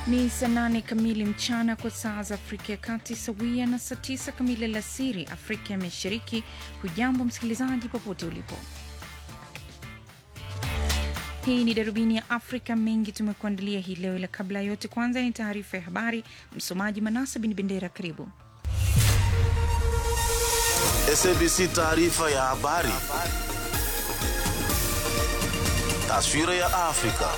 Ni saa nane kamili mchana kwa saa za Afrika ya Kati, sawia na saa tisa kamili alasiri Afrika ya Mashariki. Hujambo msikilizaji, popote ulipo. Hii ni darubini ya Afrika. Mengi tumekuandalia hii leo, ila kabla ya yote, kwanza ni taarifa ya habari. Msomaji Manasa Bin Bendera, karibu. SABC taarifa ya habari. Taswira ya Afrika.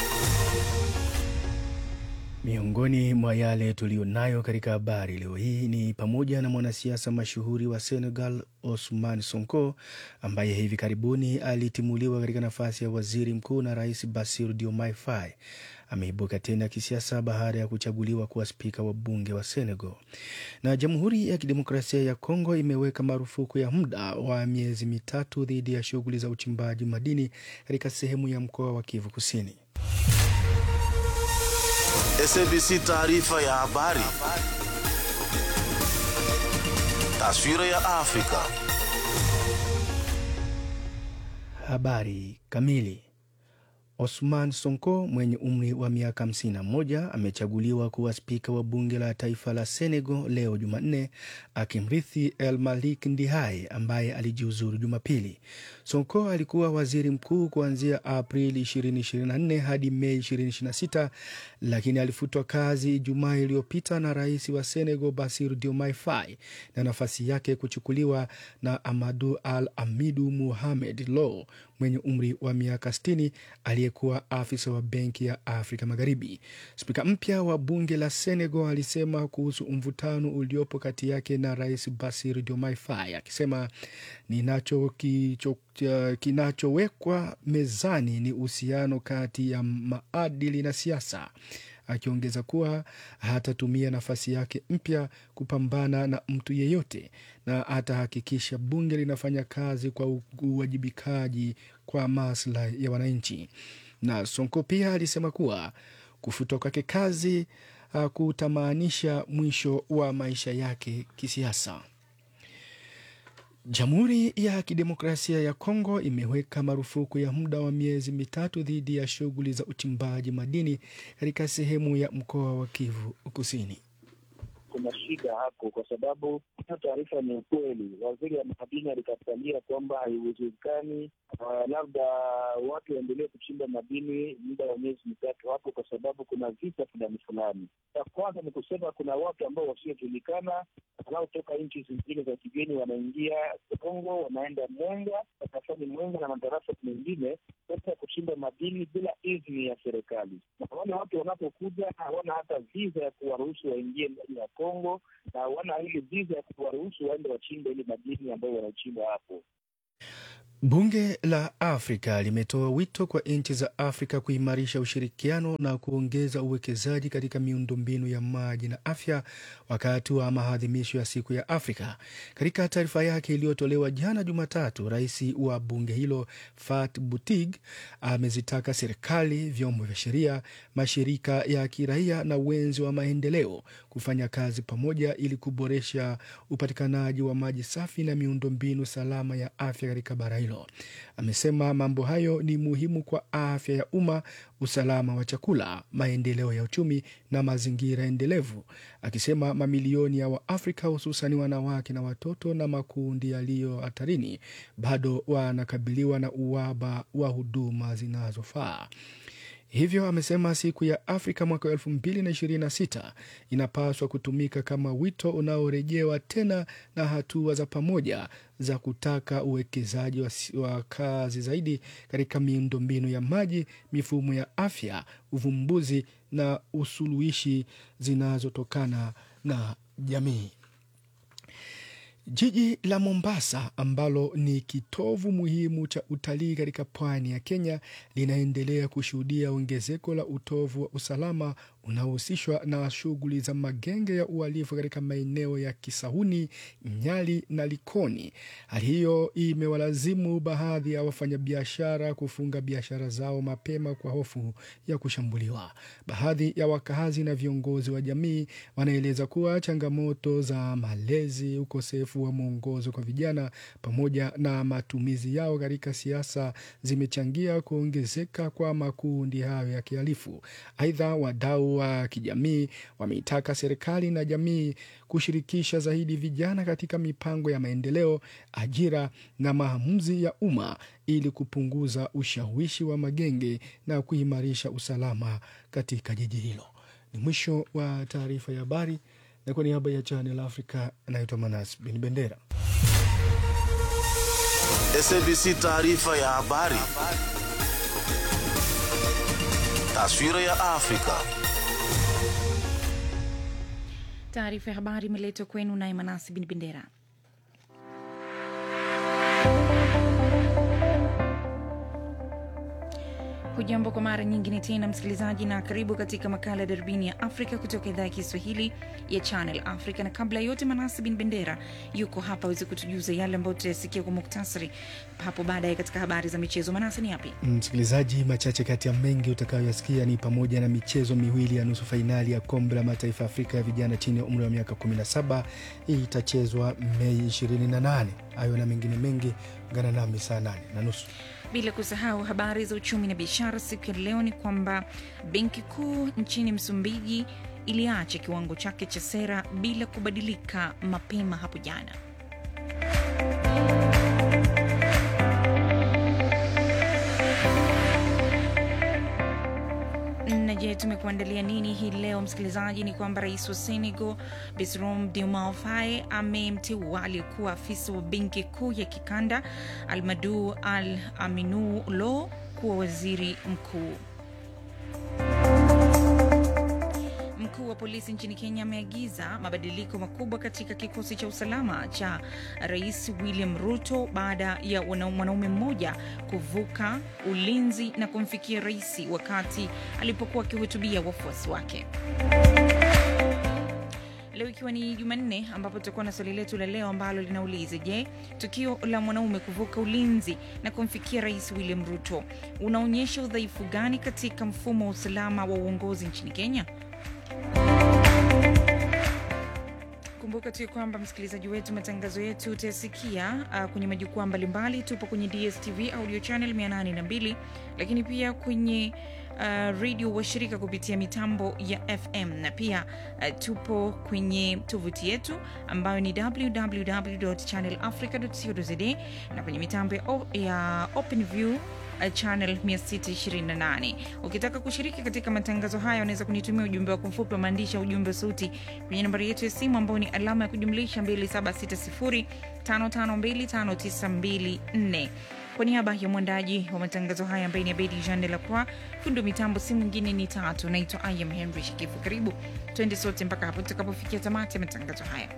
Miongoni mwa yale tuliyonayo katika habari leo hii ni pamoja na mwanasiasa mashuhuri wa Senegal Ousmane Sonko ambaye hivi karibuni alitimuliwa katika nafasi ya waziri mkuu na Rais Bassirou Diomaye Faye ameibuka tena kisiasa baada ya kuchaguliwa kuwa spika wa bunge wa Senegal. Na Jamhuri ya Kidemokrasia ya Kongo imeweka marufuku ya muda wa miezi mitatu dhidi ya shughuli za uchimbaji madini katika sehemu ya mkoa wa Kivu Kusini. SABC taarifa ya habari. Taswira ya Afrika. Habari kamili. Osman Sonko mwenye umri wa miaka 51 amechaguliwa kuwa spika wa bunge la taifa la Senegal leo Jumanne, akimrithi El Malik Ndihai ambaye alijiuzuru Jumapili. Sonko alikuwa waziri mkuu kuanzia Aprili 2024 hadi Mei 2026, lakini alifutwa kazi Ijumaa iliyopita na rais wa Senegal Bassirou Diomaye Faye na nafasi yake kuchukuliwa na Amadou Al Amidu Mohamed Lo mwenye umri wa miaka 60 aliyekuwa afisa wa benki ya Afrika Magharibi. Spika mpya wa bunge la Senegal alisema kuhusu mvutano uliopo kati yake na rais Bassirou Diomaye Faye akisema ninacho kicho kinachowekwa mezani ni uhusiano kati ya maadili na siasa, akiongeza kuwa hatatumia nafasi yake mpya kupambana na mtu yeyote na atahakikisha bunge linafanya kazi kwa uwajibikaji kwa maslahi ya wananchi. Na Sonko pia alisema kuwa kufutwa kwake kazi hakutamaanisha mwisho wa maisha yake kisiasa. Jamhuri ya Kidemokrasia ya Kongo imeweka marufuku ya muda wa miezi mitatu dhidi ya shughuli za uchimbaji madini katika sehemu ya mkoa wa Kivu Kusini. Kuna shida hapo kwa sababu hiyo taarifa ni ukweli. Waziri wa madini alikatalia kwamba haiwezekani, uh, labda watu waendelee kuchimba madini muda wa miezi mitatu hapo, kwa sababu kuna vita fulani fulani. Ya kwanza ni kusema kuna watu ambao wasiojulikana wanaotoka nchi zingine za kigeni wanaingia Kongo, wanaenda Mwenga, wanafanya Mwenga na madarasa mengine sasa kuchimba madini bila idhini ya serikali, na wale watu wanapokuja hawana hata viza ya kuwaruhusu waingie ndani ya Kongo na hawana ile viza ya kuwaruhusu waende wachimbe ile madini ambayo wanachimba hapo. Bunge la Afrika limetoa wito kwa nchi za Afrika kuimarisha ushirikiano na kuongeza uwekezaji katika miundombinu ya maji na afya wakati wa maadhimisho ya siku ya Afrika. Katika taarifa yake iliyotolewa jana Jumatatu, rais wa bunge hilo Fat Butig amezitaka serikali, vyombo vya sheria, mashirika ya kiraia na wenzi wa maendeleo kufanya kazi pamoja ili kuboresha upatikanaji wa maji safi na miundombinu salama ya afya katika bara hilo. Amesema mambo hayo ni muhimu kwa afya ya umma, usalama wa chakula, maendeleo ya uchumi na mazingira endelevu, akisema mamilioni ya Waafrika hususan wanawake na watoto na makundi yaliyo hatarini bado wanakabiliwa na uhaba wa huduma zinazofaa. Hivyo amesema siku ya Afrika mwaka elfu mbili na ishirini na sita inapaswa kutumika kama wito unaorejewa tena na hatua za pamoja za kutaka uwekezaji wa, wa kazi zaidi katika miundombinu ya maji, mifumo ya afya, uvumbuzi na usuluhishi zinazotokana na jamii. Jiji la Mombasa ambalo ni kitovu muhimu cha utalii katika pwani ya Kenya linaendelea kushuhudia ongezeko la utovu wa usalama unaohusishwa na shughuli za magenge ya uhalifu katika maeneo ya Kisauni, Nyali na Likoni. Hali hiyo imewalazimu baadhi ya wafanyabiashara kufunga biashara zao mapema kwa hofu ya kushambuliwa. Baadhi ya wakazi na viongozi wa jamii wanaeleza kuwa changamoto za malezi, ukosefu wa mwongozo kwa vijana pamoja na matumizi yao katika siasa zimechangia kuongezeka kwa makundi hayo ya kihalifu. Aidha, wadau wa kijamii wameitaka serikali na jamii kushirikisha zaidi vijana katika mipango ya maendeleo, ajira na maamuzi ya umma ili kupunguza ushawishi wa magenge na kuimarisha usalama katika jiji hilo. Ni mwisho wa taarifa ya habari, na kwa niaba ya Channel Africa anaitwa Manas Bin Bendera. SABC taarifa ya habari. Taswira ya Afrika. Taarifa ya habari imeletwa kwenu naye Manasi Bin Bendera. Hujambo kwa mara nyingine tena msikilizaji, na karibu katika makala ya darubini ya Afrika kutoka idhaa ya Kiswahili ya Channel Africa. Na kabla ya yote, Manasi Bin Bendera yuko hapa aweze kutujuza yale ambayo tutayasikia kwa muktasari hapo baadaye katika habari za michezo. Manasi, ni yapi? Msikilizaji, machache kati ya mengi utakayoyasikia ni pamoja na michezo miwili ya nusu fainali ya kombe la mataifa ya Afrika ya vijana chini ya umri wa miaka 17 hii itachezwa Mei 28. Hayo na mengine mengi, ungana nami saa 8 na nusu. Bila kusahau habari za uchumi na biashara. Siku ya leo ni kwamba benki kuu nchini Msumbiji iliacha kiwango chake cha sera bila kubadilika mapema hapo jana. Na je, tumekuandalia nini hii leo msikilizaji? Ni kwamba rais wa Senegal Bassirou Diomaye Faye amemteua aliyekuwa afisa wa benki kuu ya kikanda Almadou Al Aminou Lo kuwa waziri mkuu. Mkuu wa polisi nchini Kenya ameagiza mabadiliko makubwa katika kikosi cha usalama cha Rais William Ruto baada ya wana- mwanaume mmoja kuvuka ulinzi na kumfikia rais wakati alipokuwa akihutubia wafuasi wake. Leo ikiwa ni Jumanne, ambapo tutakuwa na swali letu la leo ambalo linauliza: Je, tukio la mwanaume kuvuka ulinzi na kumfikia rais William Ruto unaonyesha udhaifu gani katika mfumo wa usalama wa uongozi nchini Kenya? Kumbuka tu kwamba msikilizaji wetu, matangazo yetu utayasikia uh, kwenye majukwaa mbalimbali. Tupo kwenye DSTV audio channel 802 lakini pia kwenye uh, redio washirika kupitia mitambo ya FM na pia uh, tupo kwenye tovuti yetu ambayo ni www.channelafrica.co.za na kwenye mitambo ya, o- ya OpenView uh, channel 628. Ukitaka kushiriki katika matangazo haya, unaweza kunitumia ujumbe wako mfupi wa maandishi au ujumbe wa sauti kwenye nambari yetu ya simu ambayo ni alama ya kujumlisha 2760552594. Kwa niaba ya mwandaji wa matangazo haya ambaye ni Abedi Jean de la Croix, fundi wa mitambo si mwingine ni tatu. Naitwa I am Henry Shikifu. Karibu twende sote mpaka hapo tutakapofikia tamati ya matangazo haya.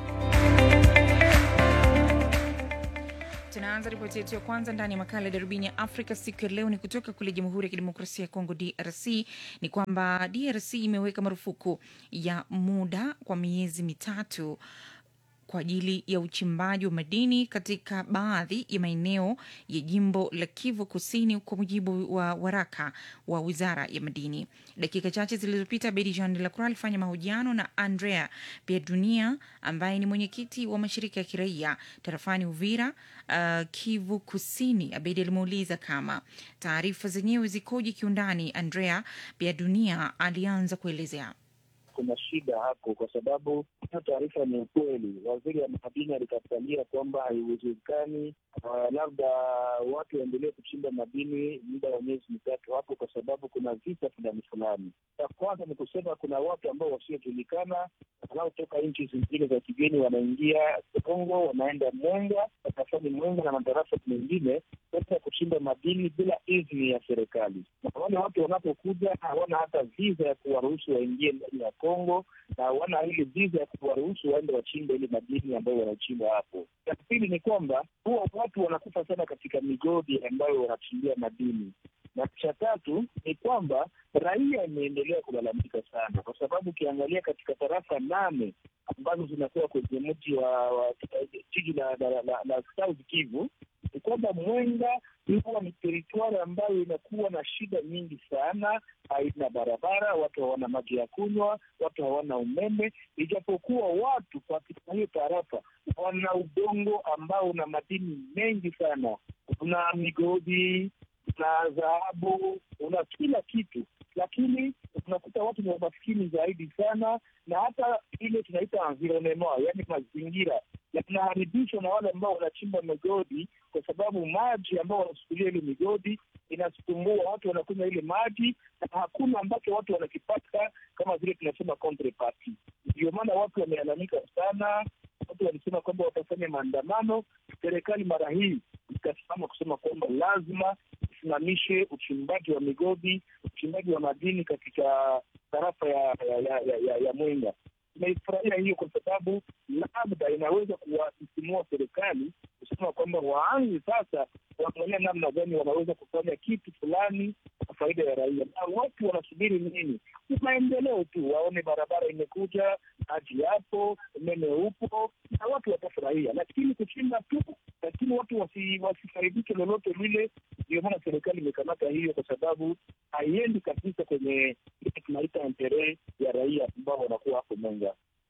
Tunaanza ripoti yetu ya kwanza ndani ya makala ya darubini ya Afrika siku ya leo ni kutoka kule Jamhuri ya Kidemokrasia ya Kongo, DRC. Ni kwamba DRC imeweka marufuku ya muda kwa miezi mitatu kwa ajili ya uchimbaji wa madini katika baadhi ya maeneo ya jimbo la Kivu Kusini, kwa mujibu wa waraka wa wizara ya madini. Dakika chache zilizopita, Bedi Jean de la Croix alifanya mahojiano na Andrea Pierdunia ambaye ni mwenyekiti wa mashirika ya kiraia tarafani Uvira, uh, Kivu Kusini. Abedi alimuuliza kama taarifa zenyewe zikoje kiundani. Andrea Pierdunia alianza kuelezea. kuna shida hapo, kwa sababu hiyo taarifa ni ukweli. Waziri wa madini alikatalia kwamba haiwezekani uh, labda watu waendelee kuchimba madini muda wa miezi mitatu hapo, kwa sababu kuna visa fulani fulani. Ya kwanza ni kusema kuna watu ambao wasiojulikana wanaotoka nchi zingine za kigeni wanaingia Kongo, wanaenda Mwenga, wanafanya Mwenga na madarasa mengine kwenda kuchimba madini bila idhini ya serikali, na wale watu wanapokuja hawana hata viza ya kuwaruhusu waingie ndani ya Kongo na hawana ile viza ya kuwaruhusu waende wachimbe ile madini ambayo wanachimba hapo. Ya pili ni kwamba huwa watu wanakufa sana katika migodi ambayo wanachimbia madini na cha tatu ni kwamba raia imeendelea kulalamika sana, kwa sababu ukiangalia katika tarafa nane ambazo zinakuwa kwenye mji wa, wa jiji la, la, la, la, la South Kivu ni kwamba Mwenga huwa ni teritwari ambayo inakuwa na shida nyingi sana, haina barabara, watu hawana maji ya kunywa, watu hawana umeme, ijapokuwa watu katika hiyo tarafa wana udongo ambao una madini mengi sana, una migodi una dhahabu, una kila kitu, lakini unakuta watu ni wamaskini zaidi sana, na hata ile tunaita environnement, yaani mazingira yanaharibishwa na wale ambao wanachimba migodi, kwa sababu maji ambao wanasukulia ile migodi inasukumbua watu, wanakunywa ile maji na hakuna ambacho watu wanakipata kama vile tunasema counterparty. Ndio maana watu wamealamika sana, watu walisema kwamba watafanya maandamano. Serikali mara hii ikasimama kusema kwamba lazima isimamishe uchimbaji wa migodi, uchimbaji wa madini katika tarafa ya ya, ya, ya, ya, ya Mwenga. Tunaifurahia hiyo kwa sababu labda inaweza kuwasisimua serikali kusema kwamba waanze sasa kuangalia namna gani wanaweza kufanya kitu fulani kwa faida ya raia. Na watu wanasubiri nini? Ni maendeleo tu, waone barabara imekuja, maji yapo, umeme upo, na watu watafurahia. Lakini kuchimba tu, lakini watu wasi, wasifaidike lolote lile. Ndio maana serikali imekamata hiyo, kwa sababu haiendi kabisa kwenye ile tunaita entere ya raia ambao wanakuwa hapo Mwenga.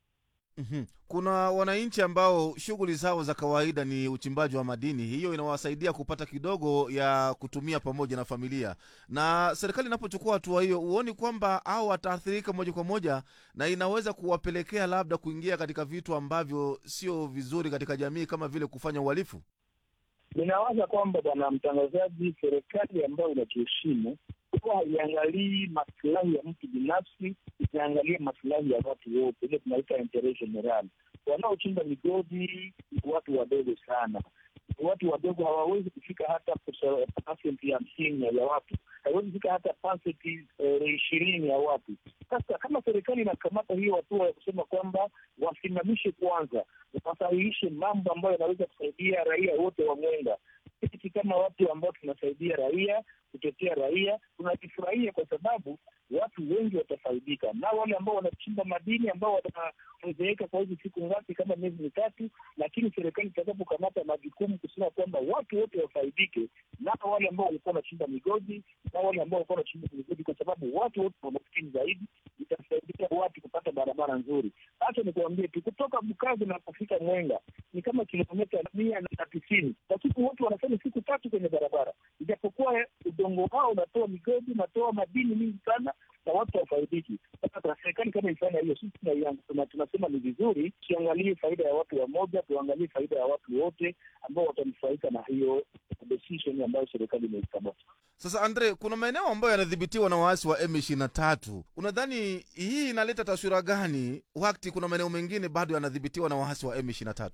Mhm. Kuna wananchi ambao shughuli zao za kawaida ni uchimbaji wa madini, hiyo inawasaidia kupata kidogo ya kutumia pamoja na familia. Na serikali inapochukua hatua hiyo, huoni kwamba au wataathirika moja kwa moja, na inaweza kuwapelekea labda kuingia katika vitu ambavyo sio vizuri katika jamii, kama vile kufanya uhalifu? Ninawaza kwamba bwana mtangazaji, serikali ambayo inajiheshimu huwa haiangalii masilahi ya mtu binafsi, inaangalia masilahi ya watu wote, ile tunaita interet general. Wanaochimba migodi ni watu wadogo sana, ni watu wadogo, hawawezi kufika hata pasenti hamsini ya watu, hawawezi kufika hata pasenti ishirini ya watu. Sasa kama serikali inakamata hiyo hatua ya kusema kwamba wasimamishe kwanza, wasahihishe mambo ambayo yanaweza kusaidia raia wote wa Mwenga, sisi kama watu ambao tunasaidia raia kutetea raia tunajifurahia kwa sababu watu wengi watafaidika, na wale ambao wanachimba madini ambao watazeeka kwa hizi siku ngapi, kama miezi mitatu, lakini serikali itakapokamata majukumu kusema kwamba watu wote wafaidike, na wale ambao walikuwa wanachimba migodi na wale ambao walikuwa wanachimba migodi, kwa sababu watu wote wamaskini zaidi, itasaidia watu kupata barabara nzuri. Hacha nikuambie tu, kutoka Bukavu na kufika Mwenga ni kama kilomita mia na tisini, lakini watu wanafanya siku tatu kwenye barabara, ijapokuwa udongo wao unatoa migodi, unatoa madini mingi sana na watu wafaidiki. Sasa serikali kama ifanya hiyo, sisi tunasema ni vizuri, tuangalie faida ya watu wamoja, tuangalie faida ya watu wote ambao watanufaika na hiyo decision ambayo serikali imeikamata. Sasa Andre, kuna maeneo ambayo yanadhibitiwa na waasi wa M23. Unadhani hii inaleta taswira gani wakati kuna maeneo mengine bado yanadhibitiwa na waasi wa M23?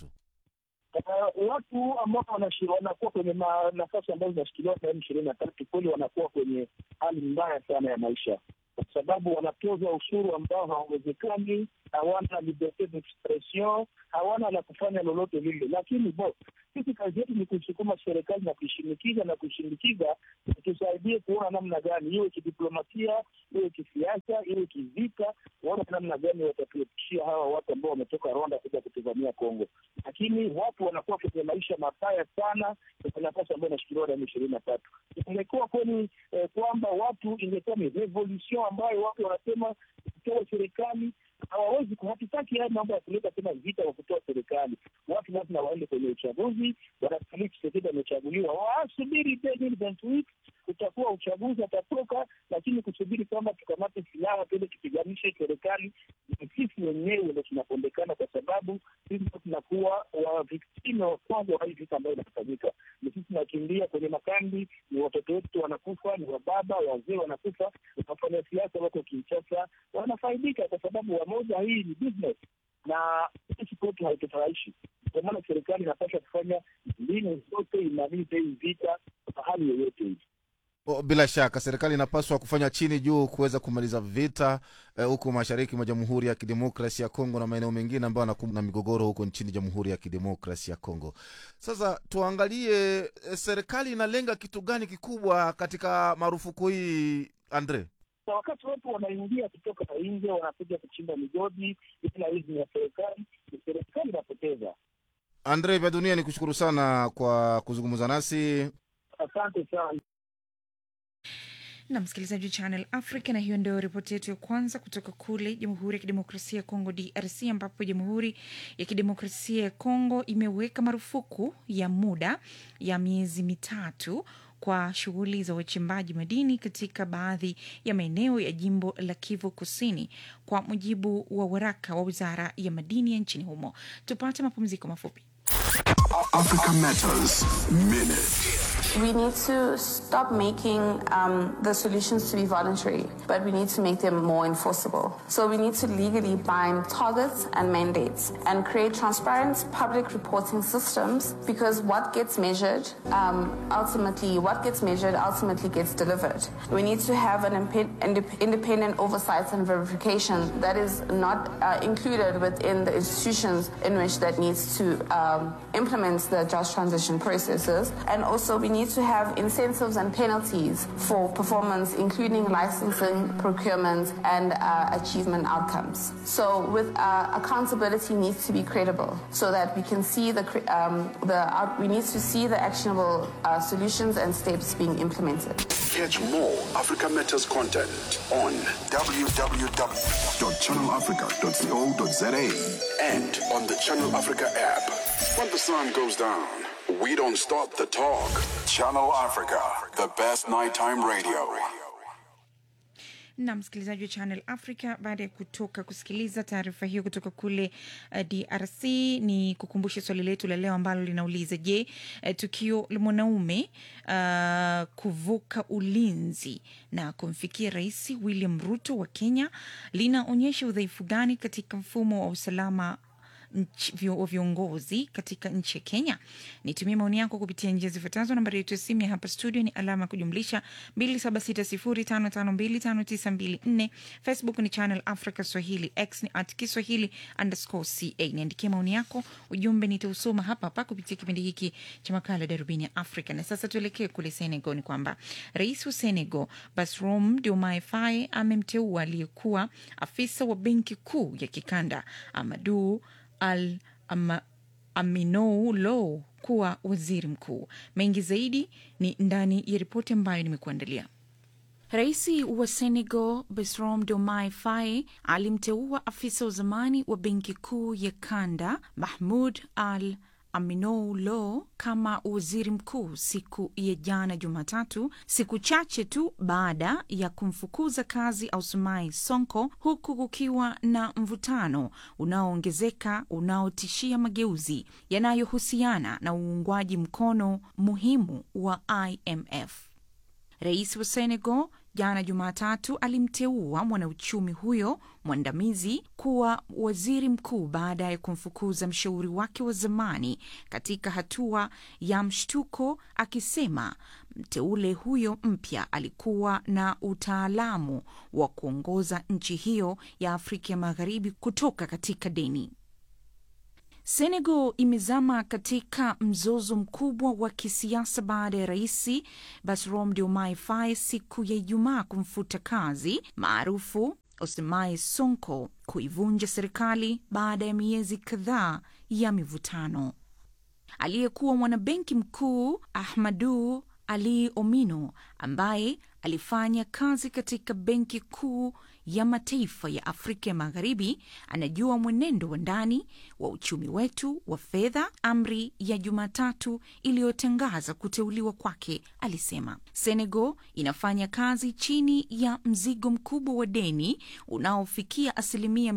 Uh, watu ambao wanakuwa kwenye nafasi ambazo zinashikiliwa na M ishirini na tatu kweli wanakuwa kwenye hali mbaya sana ya maisha, kwa sababu wanatozwa ushuru ambao hauwezekani, hawana liberte d'expression, hawana la kufanya lolote lile. Lakini bo sisi kazi yetu ni kuisukuma serikali na kuishinikiza na kuishindikiza tusaidie kuona namna gani, iwe kidiplomasia, iwe kisiasa, iwe kivita, waona namna gani watatuepishia hawa watu ambao wametoka Rwanda kuja kutuvamia Kongo. Lakini watu wanakuwa kwenye maisha mabaya sana kwenye nafasi ambayo inashikiliwa na ishirini na tatu. Imekuwa kweli eh, kwamba watu ingekuwa ni revolution ambayo watu wanasema kutoa serikali hawawezi hatutaki haya mambo ya kuleta tena vita wa kutoa serikali. Watu lazima waende kwenye uchaguzi. Bwana Felix Tshisekedi amechaguliwa, wasubiri utakuwa uchaguzi, atatoka. Lakini kusubiri kwamba tukamate silaha tuende tupiganishe serikali, ni sisi wenyewe ndo tunapondekana, kwa sababu sisi ndo tunakuwa waviktime wa kwanza wa hii vita ambayo inafanyika. Ni sisi tunakimbia kwenye makambi, ni watoto wetu wanakufa, ni wababa wazee wanakufa, wafanya siasa wako Kinshasa wanafaidika kwa sababu wamoja, hii ni business na sisi kwetu haitufurahishi. Ndio maana serikali inapaswa kufanya mbinu zote imalize hii vita kwa hali yoyote hii. Bila shaka serikali inapaswa kufanya chini juu kuweza kumaliza vita huko eh, mashariki mwa Jamhuri ya Kidemokrasi ya Kongo na maeneo mengine ambayo yanakumbwa na migogoro huko nchini Jamhuri ya Kidemokrasi ya Kongo. Sasa tuangalie eh, serikali inalenga kitu gani kikubwa katika marufuku hii Andre? Na wakati watu wanaingia kutoka nje wanakuja kuchimba migodi bila idhini ya serikali, ni serikali inapoteza. Andre vya dunia, ni kushukuru sana kwa kuzungumza nasi, asante sana. na msikilizaji wa Channel Africa, na hiyo ndio ripoti yetu ya kwanza kutoka kule Jamhuri ya Kidemokrasia ya Kongo, DRC, ambapo Jamhuri ya Kidemokrasia ya Kongo imeweka marufuku ya muda ya miezi mitatu kwa shughuli za uchimbaji madini katika baadhi ya maeneo ya jimbo la Kivu Kusini, kwa mujibu wa waraka wa wizara ya madini ya nchini humo. Tupate mapumziko mafupi. Africa Matters Minute. We need to stop making um, the solutions to be voluntary, but we need to make them more enforceable. So we need to legally bind targets and mandates and create transparent public reporting systems because what gets measured um, ultimately, what gets measured ultimately gets delivered. We need to have an impe- indep- independent oversight and verification that is not uh, included within the institutions in which that needs to um, implement the just transition processes. And also we need to have incentives and penalties for performance, including licensing, procurement, and uh, achievement outcomes. So, with uh, accountability needs to be credible, so that we can see the cre- um, the out- we need to see the actionable uh, solutions and steps being implemented. Catch more Africa Matters content on www.channelafrica.co.za and on the Channel Africa app. When the sun goes down, we don't stop the talk. Channel Africa, the best nighttime radio. na msikilizaji wa Channel Africa, baada ya kutoka kusikiliza taarifa hiyo kutoka kule uh, DRC, ni kukumbusha swali letu la leo ambalo linauliza je, uh, tukio la mwanaume uh, kuvuka ulinzi na kumfikia Rais William Ruto wa Kenya linaonyesha udhaifu gani katika mfumo wa usalama nchi- vio- wa viongozi katika nchi ya Kenya. Nitumie maoni yako kupitia njia zifuatazo. Nambari yetu ya simu ya hapa studio ni alama ya kujumlisha 276055259254. Facebook ni Channel Africa Swahili, X ni at Kiswahili underscore ca. Niandikie maoni yako, ujumbe nitausoma hapa hapa kupitia kipindi hiki cha makala Darubini ya Afrika. Na sasa tuelekee kule Senegal. Ni kwamba rais wa Senegal Bassirou Diomaye Faye amemteua aliyekuwa afisa wa benki kuu ya kikanda Amadou Al ama, Aminou Lo kuwa waziri mkuu. Mengi zaidi ni ndani ya ripoti ambayo nimekuandalia. Rais wa Senegal Bassirou Diomaye Faye alimteua afisa wa zamani wa benki kuu ya kanda Mahmoud Al Aminou Lo kama waziri mkuu siku ya jana Jumatatu, siku chache tu baada ya kumfukuza kazi Ousmane Sonko, huku kukiwa na mvutano unaoongezeka unaotishia mageuzi yanayohusiana na uungwaji mkono muhimu wa IMF. Rais wa Senegal jana Jumatatu alimteua mwanauchumi huyo mwandamizi kuwa waziri mkuu baada ya kumfukuza mshauri wake wa zamani katika hatua ya mshtuko, akisema mteule huyo mpya alikuwa na utaalamu wa kuongoza nchi hiyo ya Afrika ya Magharibi kutoka katika deni. Senegal imezama katika mzozo mkubwa wa kisiasa baada ya rais Bassirou Diomaye Faye siku ya Ijumaa kumfuta kazi maarufu Ousmane Sonko kuivunja serikali baada ya miezi kadhaa ya mivutano. Aliyekuwa mwanabenki mkuu Ahmadu Ali Omino ambaye alifanya kazi katika benki kuu ya mataifa ya Afrika ya Magharibi anajua mwenendo wa ndani wa uchumi wetu wa fedha. Amri ya Jumatatu iliyotangaza kuteuliwa kwake, alisema Senegal inafanya kazi chini ya mzigo mkubwa wa deni unaofikia asilimia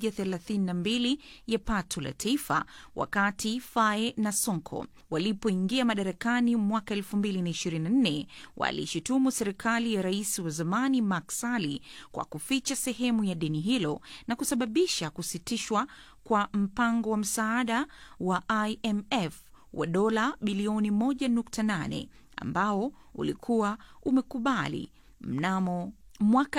132 ya pato la taifa, wakati Faye na Sonko walipoingia madarakani mwaka 2024 walishutumu serikali ya rais wa zamani Macky Sall kwa kuficha sehemu ya deni hilo na kusababisha kusitishwa kwa mpango wa msaada wa IMF wa dola bilioni 1.8 ambao ulikuwa umekubali mnamo mwaka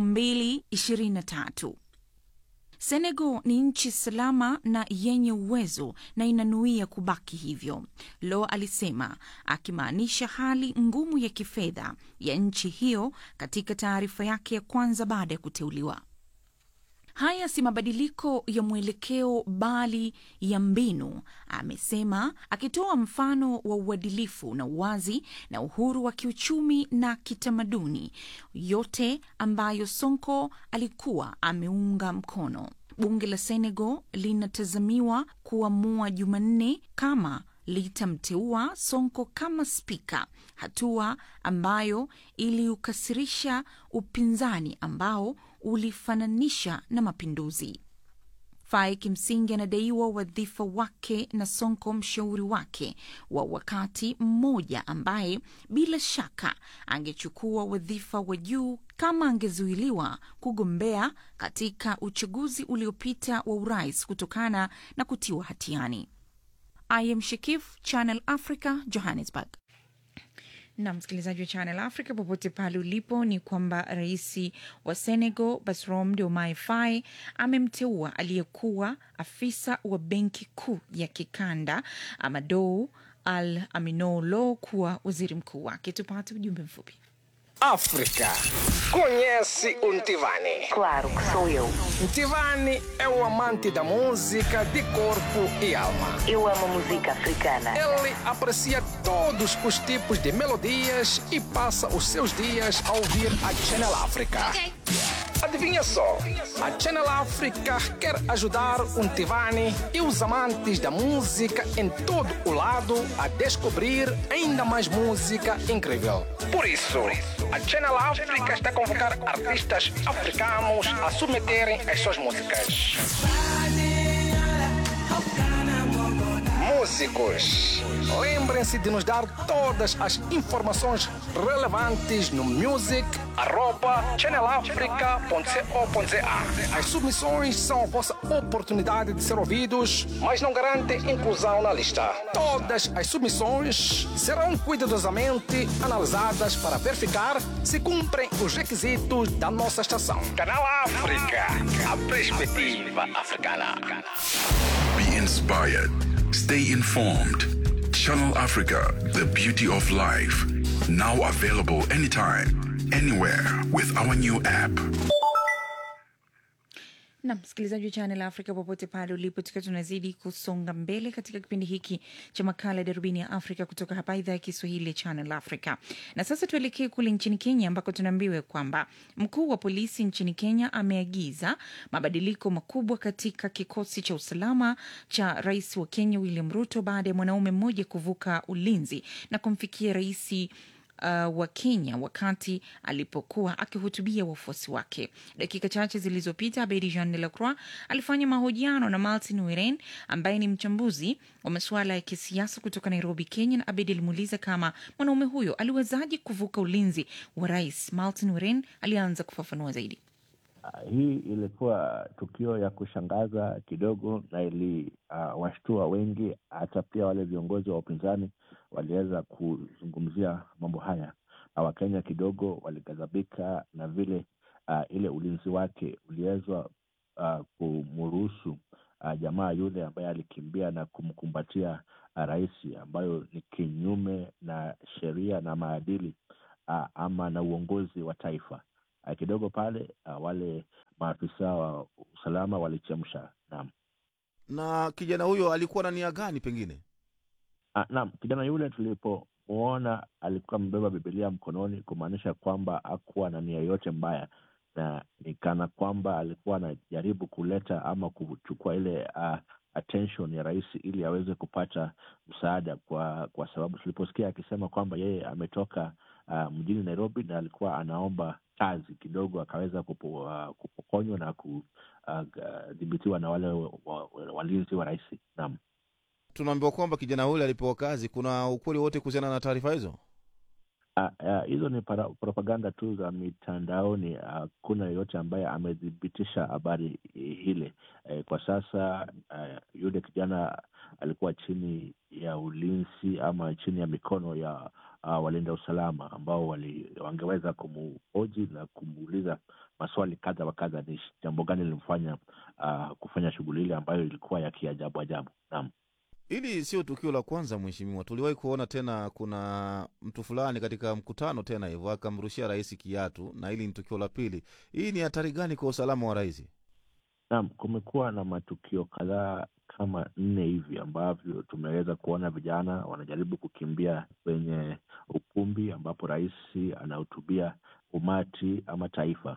2023. Senegal ni nchi salama na yenye uwezo na inanuia kubaki hivyo, Lo alisema, akimaanisha hali ngumu ya kifedha ya nchi hiyo katika taarifa yake ya kwanza baada ya kuteuliwa. Haya si mabadiliko ya mwelekeo bali ya mbinu, amesema, akitoa mfano wa uadilifu na uwazi na uhuru wa kiuchumi na kitamaduni, yote ambayo Sonko alikuwa ameunga mkono. Bunge la Senegal linatazamiwa kuamua Jumanne kama litamteua Sonko kama spika, hatua ambayo iliukasirisha upinzani ambao ulifananisha na mapinduzi. Faye kimsingi anadaiwa wadhifa wake na Sonko mshauri wake wa wakati mmoja, ambaye bila shaka angechukua wadhifa wa juu kama angezuiliwa kugombea katika uchaguzi uliopita wa urais kutokana na kutiwa hatiani. I am Shakif, Channel Africa, Johannesburg. na msikilizaji wa Channel Africa popote pale ulipo, ni kwamba rais wa Senegal Bassirou Diomaye Faye amemteua aliyekuwa afisa wa benki kuu ya kikanda Amadou Al Aminou Lo kuwa waziri mkuu wake. Tupate ujumbe mfupi. África. Conhece o Ntivani? Claro que sou eu. Ntivani é o amante da música de corpo e alma. Eu amo música africana. Ele aprecia todos os tipos de melodias e passa os seus dias a ouvir a Channel África. Adivinha só, a Channel África quer ajudar o Ntivani e os amantes da música em todo o lado a descobrir ainda mais música incrível. Por isso, a Channel África está a convocar artistas africanos a submeterem as suas músicas. Músicos, lembrem-se de nos dar todas as informações relevantes no music@channelafrica.co.za. As submissões são a vossa oportunidade de ser ouvidos, mas não garantem inclusão na lista. Todas as submissões serão cuidadosamente analisadas para verificar se cumprem os requisitos da nossa estação. Canal África, a perspectiva africana. Be inspired. Stay informed. Channel Africa, the beauty of life. Now available anytime, anywhere with our new app. na msikilizaji wa Channel Africa popote pale ulipo, tukiwa tunazidi kusonga mbele katika kipindi hiki cha makala ya darubini ya Afrika kutoka hapa idhaa ya Kiswahili ya Channel Africa. Na sasa tuelekee kule nchini Kenya ambako tunaambiwa kwamba mkuu wa polisi nchini Kenya ameagiza mabadiliko makubwa katika kikosi cha usalama cha rais wa Kenya William Ruto baada ya mwanaume mmoja kuvuka ulinzi na kumfikia raisi uh, wa Kenya wakati alipokuwa akihutubia wafuasi wake. Dakika chache zilizopita, Abedi Jean de la Croix alifanya mahojiano na Martin Weren ambaye ni mchambuzi wa masuala ya kisiasa kutoka Nairobi, Kenya, na Abedi alimuuliza kama mwanaume huyo aliwezaje kuvuka ulinzi wa rais. Martin Weren alianza kufafanua zaidi. Uh, hii ilikuwa tukio ya kushangaza kidogo na iliwashtua uh, wengi. Hata pia wale viongozi wa upinzani waliweza kuzungumzia mambo haya, na Wakenya kidogo walighadhabika na vile uh, ile ulinzi wake uliwezwa uh, kumruhusu uh, jamaa yule ambaye alikimbia na kumkumbatia uh, rais, ambayo ni kinyume na sheria na maadili uh, ama na uongozi wa taifa. Uh, kidogo pale uh, wale maafisa wa usalama walichemsha. Naam, na kijana huyo alikuwa na nia gani pengine? uh, naam, kijana yule tulipomwona alikuwa amebeba Bibilia mkononi, kumaanisha kwamba hakuwa na nia yoyote mbaya, na ni kana kwamba alikuwa anajaribu kuleta ama kuchukua ile uh, attention ya rais ili aweze kupata msaada, kwa kwa sababu tuliposikia akisema kwamba yeye ametoka uh, mjini Nairobi na alikuwa anaomba kazi kidogo, akaweza kupo, uh, kupokonywa na kudhibitiwa uh, na wale wa, wa, walinzi wa rais. Naam, Tunaambiwa kwamba kijana yule alipewa kazi. Kuna ukweli wote kuhusiana na taarifa hizo? Ah, ah, hizo ni para, propaganda tu za mitandaoni. Hakuna yeyote ambaye amethibitisha habari hile. Eh, kwa sasa ah, yule kijana alikuwa chini ya ulinzi ama chini ya mikono ya ah, walinda usalama ambao wali, wangeweza kumuhoji na kumuuliza maswali kadha wa kadha, ni jambo gani lilimfanya ah, kufanya shughuli ile ambayo ilikuwa ya kiajabu ajabu. Naam. Hili sio tukio la kwanza mheshimiwa, tuliwahi kuona tena, kuna mtu fulani katika mkutano tena hivyo akamrushia rais kiatu, na hili ni tukio la pili. Hii ni hatari gani kwa usalama wa rais? Naam, kumekuwa na matukio kadhaa kama nne hivi ambavyo tumeweza kuona vijana wanajaribu kukimbia kwenye ukumbi ambapo rais anahutubia umati ama taifa,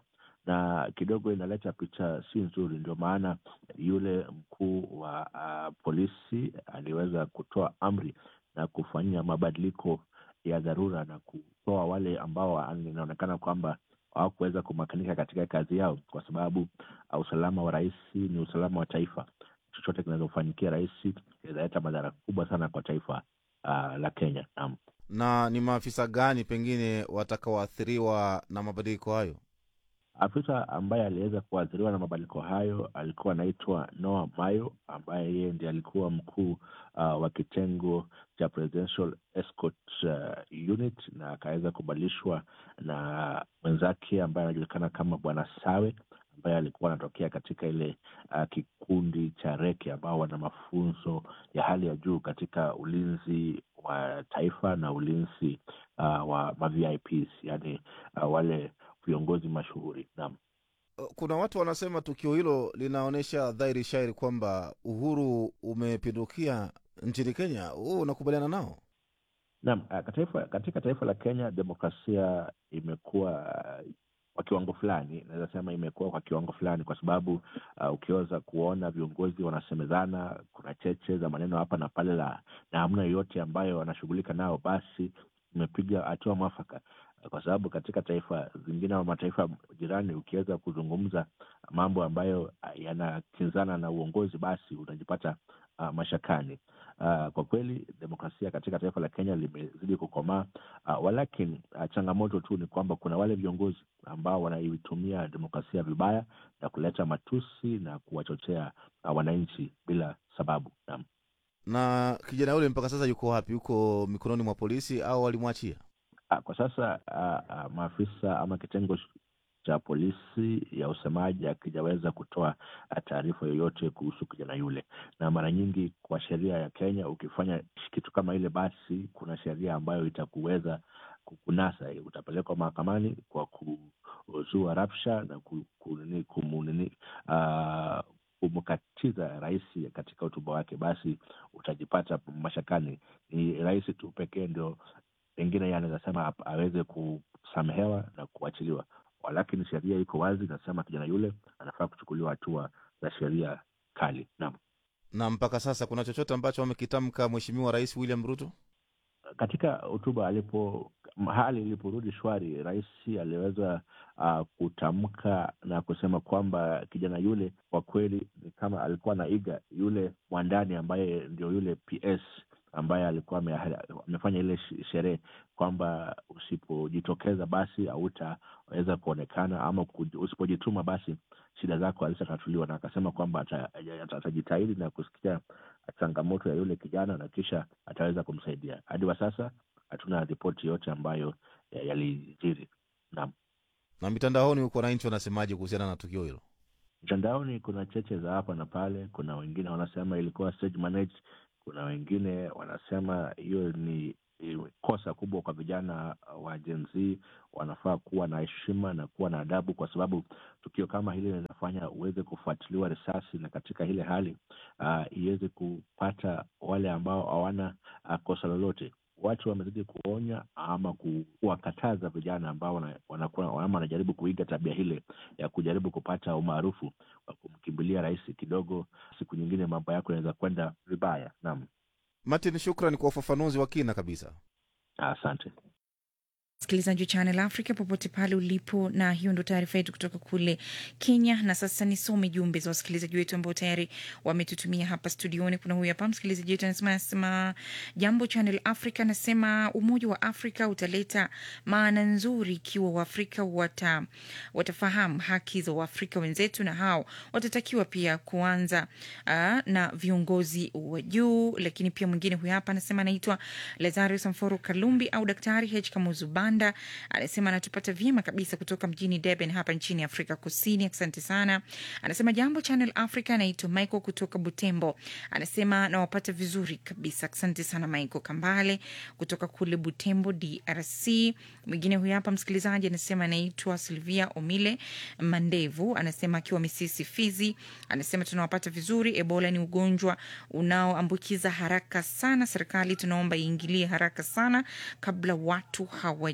na kidogo inaleta picha si nzuri. Ndio maana yule mkuu wa uh, polisi aliweza kutoa amri na kufanyia mabadiliko ya dharura na kutoa wale ambao inaonekana kwamba hawakuweza kumakinika katika kazi yao, kwa sababu uh, usalama wa rais ni usalama wa taifa. Chochote kinachofanyikia rais inaleta madhara kubwa sana kwa taifa uh, la Kenya. Naam. Na ni maafisa gani pengine watakaoathiriwa na mabadiliko hayo? Afisa ambaye aliweza kuathiriwa na mabadiliko hayo alikuwa anaitwa Noah Mayo, ambaye yeye ndiye alikuwa mkuu uh, wa kitengo cha Presidential Escort uh, Unit, na akaweza kubadilishwa na mwenzake ambaye anajulikana kama Bwana Sawe ambaye alikuwa anatokea katika ile uh, kikundi cha Reke ambao wana mafunzo ya hali ya juu katika ulinzi wa taifa na ulinzi uh, wa ma VIPs, yani uh, wale viongozi mashuhuri. Naam, kuna watu wanasema tukio hilo linaonyesha dhahiri shairi kwamba uhuru umepindukia nchini Kenya. Huu unakubaliana nao? Naam, katika, katika taifa la Kenya demokrasia imekuwa kwa kiwango fulani, naweza sema imekuwa kwa kiwango fulani, kwa sababu uh, ukiweza kuona viongozi wanasemezana, kuna cheche za maneno hapa na pale la na hamna yoyote ambayo wanashughulika nao, basi imepiga hatua mwafaka kwa sababu katika taifa zingine au mataifa jirani ukiweza kuzungumza mambo ambayo yanakinzana na uongozi basi unajipata uh, mashakani. Uh, kwa kweli demokrasia katika taifa la Kenya limezidi kukomaa. Uh, walakini uh, changamoto tu ni kwamba kuna wale viongozi ambao wanaitumia demokrasia vibaya na kuleta matusi na kuwachochea uh, wananchi bila sababu. Naam. Na kijana yule mpaka sasa yuko wapi? Yuko mikononi mwa polisi au walimwachia? Kwa sasa uh, uh, maafisa ama kitengo cha polisi ya usemaji akijaweza kutoa taarifa yoyote kuhusu kijana yule, na mara nyingi kwa sheria ya Kenya ukifanya kitu kama ile, basi kuna sheria ambayo itakuweza kukunasa, utapelekwa mahakamani kwa kuzua rapsha na kumunini uh, kumkatiza rais katika hotuba wake, basi utajipata mashakani. Ni rais tu pekee ndio pengine yeye anaweza sema aweze kusamehewa na kuachiliwa, lakini sheria iko wazi, inasema kijana yule anafaa kuchukuliwa hatua za sheria kali. Naam. Na mpaka sasa kuna chochote ambacho amekitamka Mheshimiwa Rais William Ruto katika hotuba alipo hali iliporudi shwari, rais aliweza uh, kutamka na kusema kwamba kijana yule kwa kweli ni kama alikuwa anaiga yule mwandani ambaye ndio yule PS ambaye alikuwa amefanya ile sherehe kwamba usipojitokeza basi hautaweza kuonekana ama usipojituma basi shida zako hazitatatuliwa, na akasema kwamba atajitahidi na kusikia changamoto ya yule kijana na kisha ataweza kumsaidia. Hadi wa sasa hatuna ripoti yote ambayo yalijiri. Naam. Na mitandaoni huko wananchi wanasemaje kuhusiana na tukio hilo? Mtandaoni kuna cheche za hapa na pale. Kuna wengine wanasema ilikuwa stage managed kuna wengine wanasema hiyo ni kosa kubwa kwa vijana wa Gen Z. Wanafaa kuwa na heshima na kuwa na adabu, kwa sababu tukio kama hili linafanya uweze kufuatiliwa risasi, na katika ile hali uh, iweze kupata wale ambao hawana uh, kosa lolote. Watu wamezidi kuonya ama kuwakataza vijana ambao wanakuwa ama wanajaribu kuiga tabia hile ya kujaribu kupata umaarufu wa kumkimbilia rais kidogo. Siku nyingine mambo yako yanaweza kwenda vibaya. Naam. Martin, shukran kwa ufafanuzi wa kina kabisa. Asante msikilizaji wa Channel Africa popote pale ulipo, na hiyo ndo taarifa yetu kutoka kule Kenya. Na sasa nisome jumbe za wasikilizaji wetu ambao tayari wametutumia hapa studioni. Kuna huyu hapa msikilizaji wetu anasema, anasema jambo Channel Africa, anasema umoja wa Afrika utaleta maana nzuri ikiwa Waafrika wata, watafahamu haki za Waafrika wenzetu, na hao watatakiwa pia kuanza uh, na viongozi wa juu. Lakini pia mwingine huyu hapa anasema anaitwa Lazarus Mforo Kalumbi au Daktari H Kamuzu Banda anasema anatupata vyema kabisa kutoka mjini Durban hapa nchini Afrika Kusini. Asante sana. Anasema jambo Channel Africa. Anaitwa Michael kutoka Butembo, anasema nawapata vizuri kabisa. Asante sana Michael Kambale kutoka kule Butembo, DRC. Mwingine huyu hapa msikilizaji anasema anaitwa Silvia Omile Mandevu, anasema akiwa Misisi, Fizi, anasema tunawapata vizuri. Ebola ni ugonjwa unaoambukiza haraka sana, serikali tunaomba iingilie haraka sana kabla watu hawa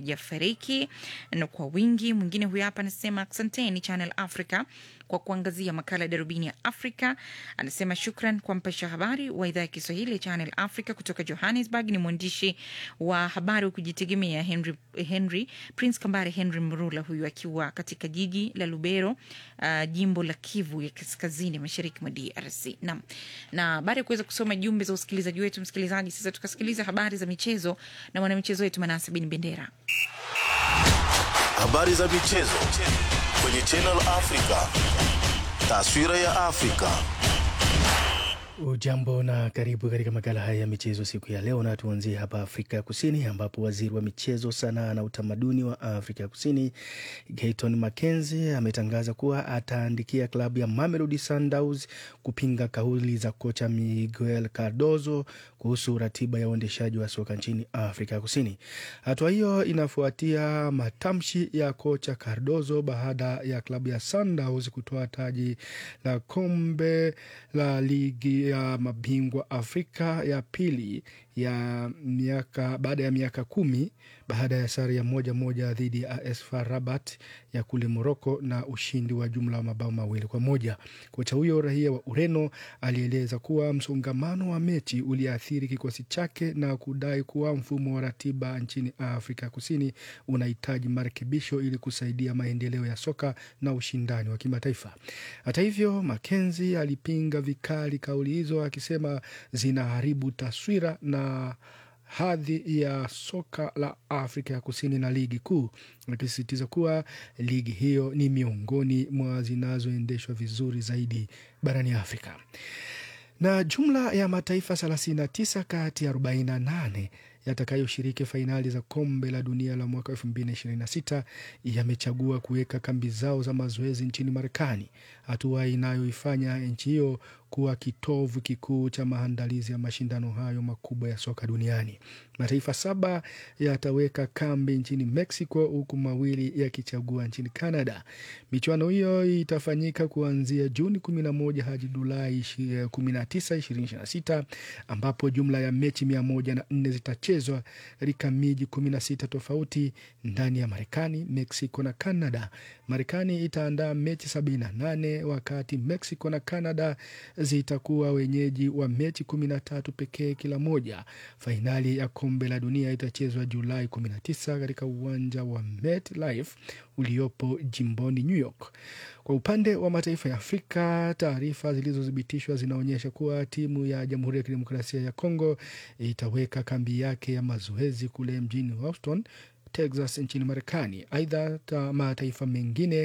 hawajafariki na kwa wingi. Mwingine huyu hapa anasema asanteni Channel Africa kwa kuangazia makala ya darubini ya Afrika. Anasema shukran kwa mpasha habari wa idhaa ya Kiswahili ya Channel Africa kutoka Johannesburg. Ni mwandishi wa habari wa kujitegemea Henry, Henry Prince Kambare Henry Mrula, huyu akiwa katika jiji la Lubero, uh, jimbo la Kivu ya kaskazini mashariki mwa DRC. Naam, na baada ya kuweza kusoma jumbe za usikilizaji wetu, msikilizaji, sasa tukasikiliza habari za michezo na mwanamichezo wetu Manase Bin Bendera. Habari za michezo kwenye Channel Africa. Taswira ya Afrika. Ujambo na karibu katika makala haya ya michezo siku ya leo, na tuanzie hapa Afrika ya Kusini ambapo waziri wa michezo, sanaa na utamaduni wa Afrika ya Kusini Gayton Mackenzie ametangaza kuwa ataandikia klabu ya Mamelodi Sundowns kupinga kauli za kocha Miguel Cardozo kuhusu ratiba ya uendeshaji wa soka nchini Afrika ya Kusini. Hatua hiyo inafuatia matamshi ya kocha Cardozo baada ya klabu ya Sundowns kutoa taji la kombe la ligi ya mabingwa Afrika ya pili ya miaka baada ya miaka kumi baada ya sare ya moja moja dhidi ya AS FAR Rabat ya kule Moroko na ushindi wa jumla wa mabao mawili kwa moja. Kocha huyo raia wa Ureno alieleza kuwa msongamano wa mechi uliathiri kikosi chake na kudai kuwa mfumo wa ratiba nchini Afrika Kusini unahitaji marekebisho ili kusaidia maendeleo ya soka na ushindani wa kimataifa. Hata hivyo, Makenzi alipinga vikali kauli hizo akisema zinaharibu taswira na hadhi ya soka la Afrika ya Kusini na ligi kuu, akisisitiza kuwa ligi hiyo ni miongoni mwa zinazoendeshwa vizuri zaidi barani Afrika. Na jumla ya mataifa 39 kati ya 48 yatakayoshiriki fainali za kombe la dunia la mwaka 2026 yamechagua kuweka kambi zao za mazoezi nchini Marekani, hatua inayoifanya nchi hiyo kuwa kitovu kikuu cha maandalizi ya mashindano hayo makubwa ya soka duniani. Mataifa saba yataweka kambi nchini Mexico, huku mawili yakichagua nchini Canada. Michuano hiyo itafanyika kuanzia Juni 11 hadi Julai 19, 2026 ambapo jumla ya mechi 104 zitachezwa katika miji 16 tofauti ndani ya Marekani, Mexico na Canada. Marekani itaandaa mechi 78 wakati Mexico na Canada zitakuwa wenyeji wa mechi 13 pekee kila moja. Fainali ya kombe la dunia itachezwa Julai 19 katika uwanja wa MetLife uliopo jimboni New York. Kwa upande wa mataifa ya Afrika, taarifa zilizothibitishwa zinaonyesha kuwa timu ya Jamhuri ya Kidemokrasia ya Kongo itaweka kambi yake ya mazoezi kule mjini Houston, Texas nchini Marekani. Aidha, mataifa mengine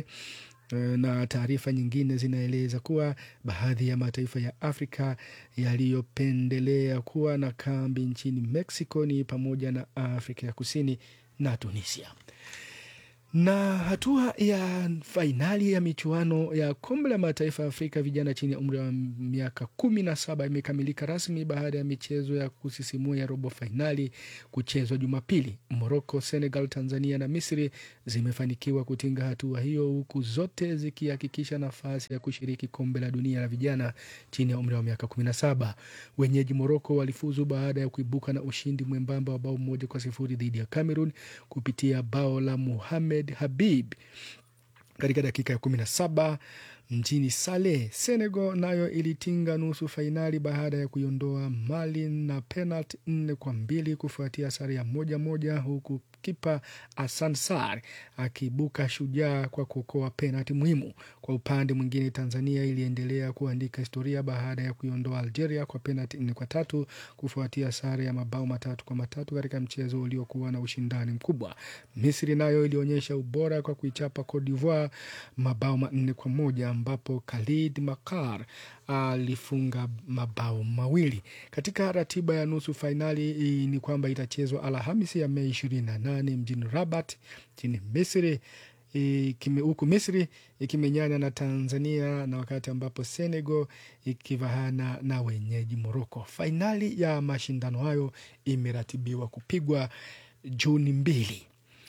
na taarifa nyingine zinaeleza kuwa baadhi ya mataifa ya Afrika yaliyopendelea kuwa na kambi nchini Mexico ni pamoja na Afrika ya Kusini na Tunisia. Na hatua ya fainali ya michuano ya kombe la mataifa ya Afrika vijana chini ya umri wa miaka kumi na saba imekamilika rasmi baada ya michezo ya kusisimua ya robo fainali kuchezwa Jumapili. Moroko, Senegal, Tanzania na Misri zimefanikiwa kutinga hatua hiyo, huku zote zikihakikisha nafasi ya kushiriki kombe la dunia la vijana chini ya umri wa miaka kumi na saba. Wenyeji Moroko walifuzu baada ya kuibuka na ushindi mwembamba wa bao moja kwa sifuri dhidi ya Cameroon kupitia bao la Muhamed Habib katika dakika ya kumi na saba mjini Saleh. Senegal nayo ilitinga nusu fainali baada ya kuiondoa Mali na penalti nne kwa mbili kufuatia sare ya moja moja, huku kipa Hassan Sar akiibuka shujaa kwa kuokoa penalti muhimu. Kwa upande mwingine, Tanzania iliendelea kuandika historia baada ya kuiondoa Algeria kwa penalti nne kwa tatu kufuatia sare ya mabao matatu kwa matatu katika mchezo uliokuwa na ushindani mkubwa. Misri nayo ilionyesha ubora kwa kuichapa Cote d'Ivoire mabao manne kwa moja ambapo Khalid Makar alifunga mabao mawili. Katika ratiba ya nusu fainali ni kwamba itachezwa Alhamisi ya Mei ishirini na nane mjini Rabat nchini Misri huku Misri ikimenyana na Tanzania na wakati ambapo Senegal ikivahana na wenyeji Moroko. Fainali ya mashindano hayo imeratibiwa kupigwa Juni mbili.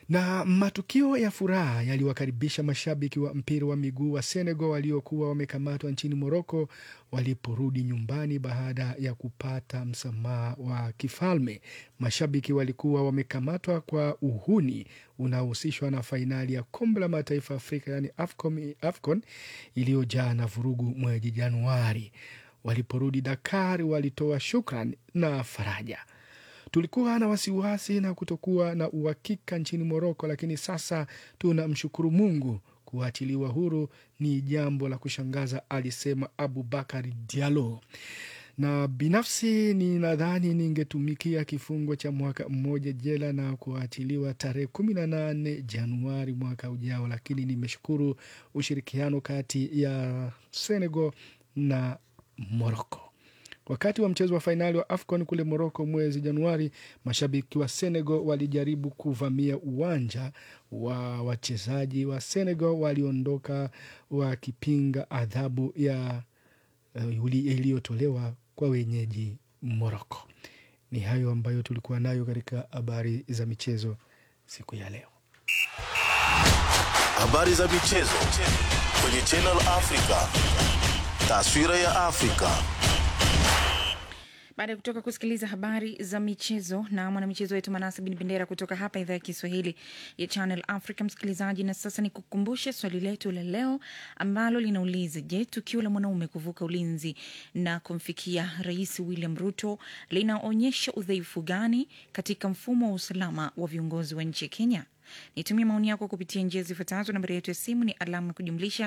Na matukio ya furaha yaliwakaribisha mashabiki wa mpira wa miguu wa Senegal waliokuwa wamekamatwa nchini Moroko waliporudi nyumbani baada ya kupata msamaha wa kifalme. Mashabiki walikuwa wamekamatwa kwa uhuni unaohusishwa na fainali ya kombe la mataifa Afrika yani AFCON, AFCON iliyojaa na vurugu mwezi Januari. Waliporudi Dakar walitoa shukran na faraja. Tulikuwa na wasiwasi na kutokuwa na uhakika nchini Moroko, lakini sasa tunamshukuru Mungu. Kuachiliwa huru ni jambo la kushangaza, alisema Abubakar Diallo. Na binafsi ninadhani ningetumikia kifungo cha mwaka mmoja jela na kuachiliwa tarehe kumi na nane Januari mwaka ujao, lakini nimeshukuru ushirikiano kati ya Senegal na Moroko. Wakati wa mchezo wa fainali wa AFCON kule Moroko mwezi Januari, mashabiki wa Senegal walijaribu kuvamia uwanja wa wachezaji wa Senegal waliondoka wakipinga adhabu ya uh, iliyotolewa kwa wenyeji Moroko. Ni hayo ambayo tulikuwa nayo katika habari za michezo siku ya leo. Habari za michezo kwenye Channel Africa. Taswira ya Afrika. Baada ya kutoka kusikiliza habari za michezo na mwanamichezo wetu Manase Bin Bendera kutoka hapa idhaa ya Kiswahili ya Channel Africa, msikilizaji, na sasa ni kukumbushe swali letu la leo ambalo linauliza: Je, tukio la mwanaume kuvuka ulinzi na kumfikia Rais William Ruto linaonyesha udhaifu gani katika mfumo wa usalama wa viongozi wa nchi ya Kenya? Nitumie maoni yako kupitia njia zifuatazo. Nambari yetu ya simu ni alama ya kujumlisha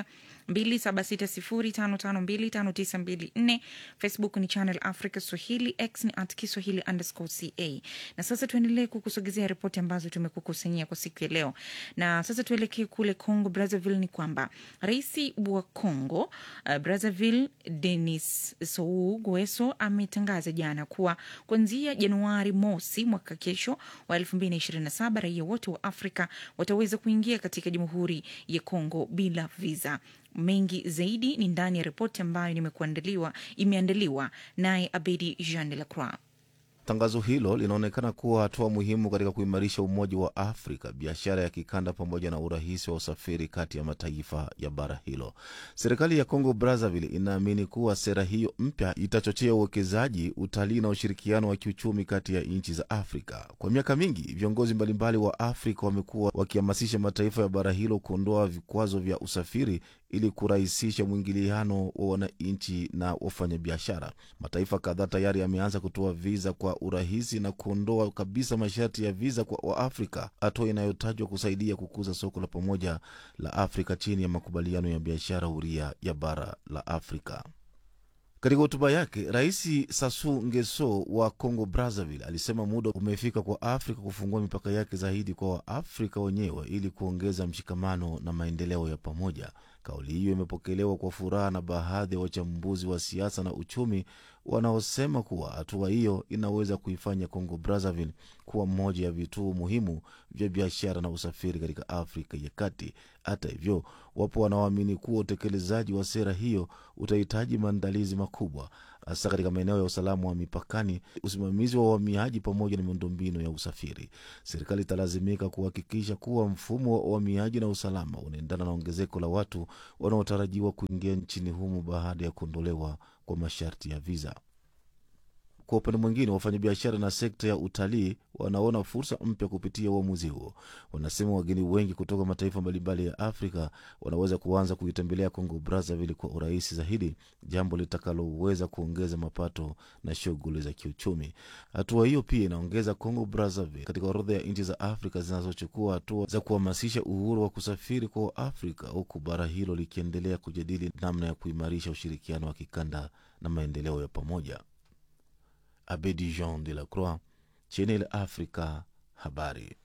2760552594. Facebook ni Channel Africa Swahili, X ni at Kiswahili underscore ca. Na sasa tuendelee kukusogezea ripoti ambazo tumekukusanyia kwa siku ya leo, na sasa tuelekee kule Congo Brazzaville. Ni kwamba rais wa Congo uh, Brazzaville Denis Sassou Nguesso ametangaza jana kuwa kuanzia Januari mosi mwaka kesho wa 2027 raia wote wa Afrika wataweza kuingia katika Jamhuri ya Kongo bila visa. Mengi zaidi ni ndani ya ripoti ambayo nimekuandaliwa imeandaliwa naye Abedi Jean de la Croix. Tangazo hilo linaonekana kuwa hatua muhimu katika kuimarisha umoja wa Afrika, biashara ya kikanda, pamoja na urahisi wa usafiri kati ya mataifa ya bara hilo. Serikali ya Congo Brazzaville inaamini kuwa sera hiyo mpya itachochea uwekezaji, utalii na ushirikiano wa kiuchumi kati ya nchi za Afrika. Kwa miaka mingi, viongozi mbalimbali wa Afrika wamekuwa wakihamasisha mataifa ya bara hilo kuondoa vikwazo vya usafiri ili kurahisisha mwingiliano wa wananchi na wafanyabiashara. Mataifa kadhaa tayari yameanza kutoa viza kwa urahisi na kuondoa kabisa masharti ya viza kwa Waafrika, hatua inayotajwa kusaidia kukuza soko la pamoja la Afrika chini ya makubaliano ya biashara huria ya bara la Afrika. Katika hotuba yake, Rais Sassou Nguesso wa Congo Brazzaville alisema muda umefika kwa Afrika kufungua mipaka yake zaidi kwa Waafrika wenyewe ili kuongeza mshikamano na maendeleo ya pamoja. Kauli hiyo imepokelewa kwa furaha na baadhi ya wachambuzi wa siasa na uchumi wanaosema kuwa hatua hiyo inaweza kuifanya Congo Brazzaville kuwa moja ya vituo muhimu vya biashara na usafiri katika Afrika ya Kati. Hata hivyo, wapo wanaoamini kuwa utekelezaji wa sera hiyo utahitaji maandalizi makubwa, hasa katika maeneo ya usalama wa mipakani, usimamizi wa uhamiaji pamoja na miundombinu ya usafiri. Serikali italazimika kuhakikisha kuwa mfumo wa uhamiaji na usalama unaendana na ongezeko la watu wanaotarajiwa kuingia nchini humo baada ya kuondolewa kwa masharti ya viza. Kwa upande mwingine, wafanyabiashara na sekta ya utalii wanaona fursa mpya kupitia uamuzi huo. Wanasema wageni wengi kutoka mataifa mbalimbali ya Afrika wanaweza kuanza kuitembelea Congo Brazzaville kwa urahisi zaidi, jambo litakaloweza kuongeza mapato na shughuli za kiuchumi. Hatua hiyo pia inaongeza Congo Brazzaville katika orodha ya nchi za Afrika zinazochukua hatua za kuhamasisha uhuru wa kusafiri kwa Waafrika, huku bara hilo likiendelea kujadili namna ya kuimarisha ushirikiano wa kikanda na maendeleo ya pamoja. Abedi Jean de la Croix, Channel Africa, habari.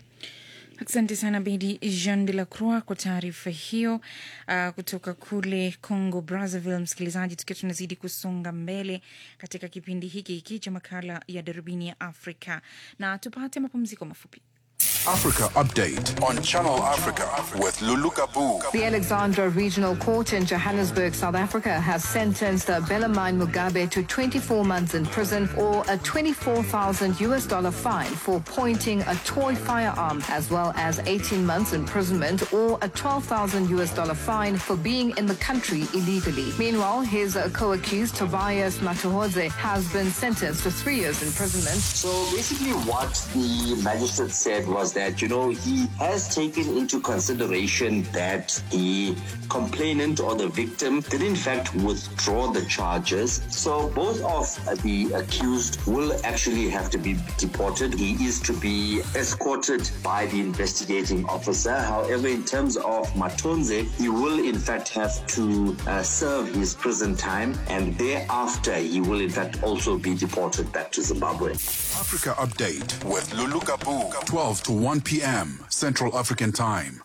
Asante sana Bedi Jean de la Croix kwa taarifa hiyo uh, kutoka kule Congo Brazzaville. Msikilizaji, tukiwa tunazidi kusonga mbele katika kipindi hiki hiki cha makala ya darubini ya Afrika, na tupate mapumziko mafupi. Africa Update on Channel Africa with Lulu Kabu. The Alexandra Regional Court in Johannesburg, South Africa, has sentenced Belamine Mugabe to 24 months in prison or a 24,000 US dollar fine for pointing a toy firearm, as well as 18 months imprisonment or a 12,000 US dollar fine for being in the country illegally. Meanwhile, his uh, co-accused Tobias Matuhodze has been sentenced to three years imprisonment. So basically, what the magistrate said was that, you know, he has taken into consideration that the complainant or the victim did in fact withdraw the charges. So both of the accused will actually have to be deported. He is to be escorted by the investigating officer. However, in terms of Matonze, he will in fact have to uh, serve his prison time and thereafter he will in fact also be deported back to Zimbabwe. Africa Update with Lulu Kabu, 12 to 1 p.m. Central African Time.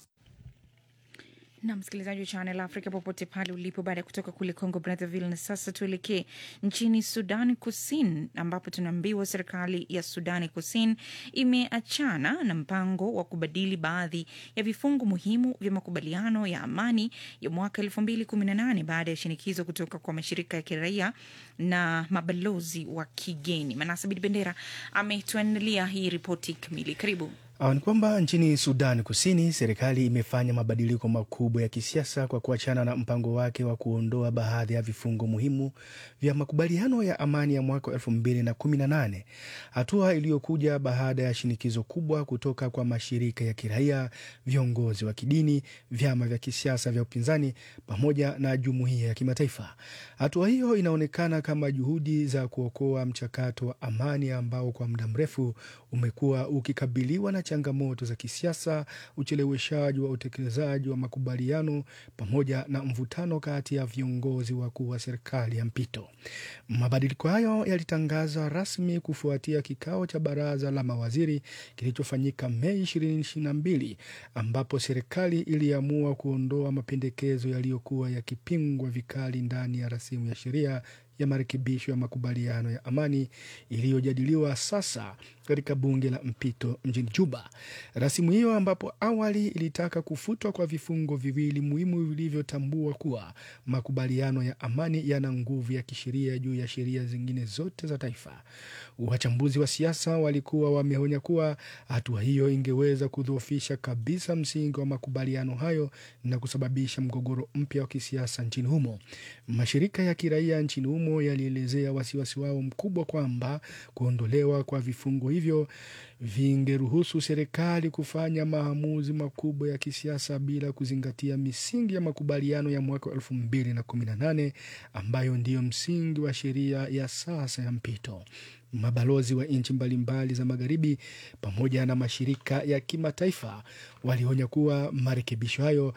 na msikilizaji wa Channel Africa popote pale ulipo, baada ya kutoka kule Congo Brazzaville. Na sasa tuelekee nchini Sudan Kusini, ambapo tunaambiwa serikali ya Sudani Kusini imeachana na mpango wa kubadili baadhi ya vifungu muhimu vya makubaliano ya amani ya mwaka elfu mbili kumi na nane baada ya shinikizo kutoka kwa mashirika ya kiraia na mabalozi wa kigeni. Manasa Bidi Bendera ametuandalia hii ripoti kamili. Karibu. Ni kwamba nchini Sudan Kusini serikali imefanya mabadiliko makubwa ya kisiasa kwa kuachana na mpango wake wa kuondoa baadhi ya vifungo muhimu vya makubaliano ya amani ya mwaka elfu mbili na kumi na nane, hatua iliyokuja baada ya shinikizo kubwa kutoka kwa mashirika ya kiraia, viongozi wa kidini, vyama vya kisiasa vya upinzani pamoja na jumuiya ya kimataifa. Hatua hiyo inaonekana kama juhudi za kuokoa mchakato wa amani ambao kwa muda mrefu umekuwa ukikabiliwa na changamoto za kisiasa, ucheleweshaji wa utekelezaji wa makubaliano pamoja na mvutano kati ya viongozi wakuu wa serikali ya mpito. Mabadiliko hayo yalitangazwa rasmi kufuatia kikao cha baraza la mawaziri kilichofanyika Mei 2022 ambapo serikali iliamua kuondoa mapendekezo yaliyokuwa yakipingwa vikali ndani ya rasimu ya sheria ya marekebisho ya makubaliano ya amani iliyojadiliwa sasa katika bunge la mpito mjini Juba. Rasimu hiyo ambapo awali ilitaka kufutwa kwa vifungo viwili muhimu vilivyotambua kuwa makubaliano ya amani yana nguvu ya kisheria juu ya sheria zingine zote za taifa. Wachambuzi wa siasa walikuwa wameonya kuwa hatua hiyo ingeweza kudhoofisha kabisa msingi wa makubaliano hayo na kusababisha mgogoro mpya wa kisiasa nchini humo. Mashirika ya kiraia nchini humo yalielezea wasiwasi wao mkubwa kwamba kuondolewa kwa vifungo hivyo vingeruhusu serikali kufanya maamuzi makubwa ya kisiasa bila kuzingatia misingi ya makubaliano ya mwaka wa elfu mbili na kumi na nane ambayo ndiyo msingi wa sheria ya sasa ya mpito. Mabalozi wa nchi mbalimbali za magharibi pamoja na mashirika ya kimataifa walionya kuwa marekebisho hayo